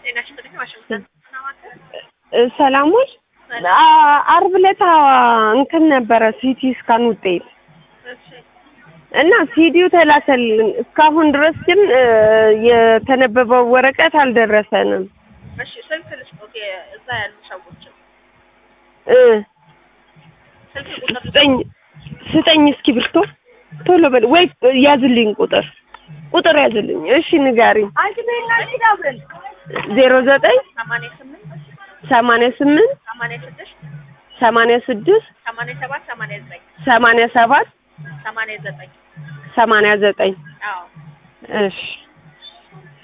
ጤና ይስጥልኝ። ዋሽንግተን እ- ሰላሞች አ- አርብ ዕለት እንትን ነበረ ሲቲ ስካን ውጤት እሺ እና ሲዲው ተላከልን። እስካሁን ድረስ ግን እ፣ የተነበበው ወረቀት አልደረሰንም። እሺ ስልክ ልስጦት የ- እዛ ያሉ ሰዎችን እ፣ ስልክ ቁጥር ስጠኝ ስጠኝ እስክሪብቶ ቶሎ በል ወይ ያዝልኝ ቁጥር ቁጥር ያዝልኝ። እሺ ንገሪኝ። ዜሮ ዘጠኝ ሰማንያ ስምንት ሰማንያ ስምንት ሰማንያ ስድስት ሰማንያ ስድስት ሰማንያ ሰባት ሰማንያ ዘጠኝ ሰማንያ ሰባት ሰማንያ ዘጠኝ ሰማንያ ዘጠኝ አዎ እሺ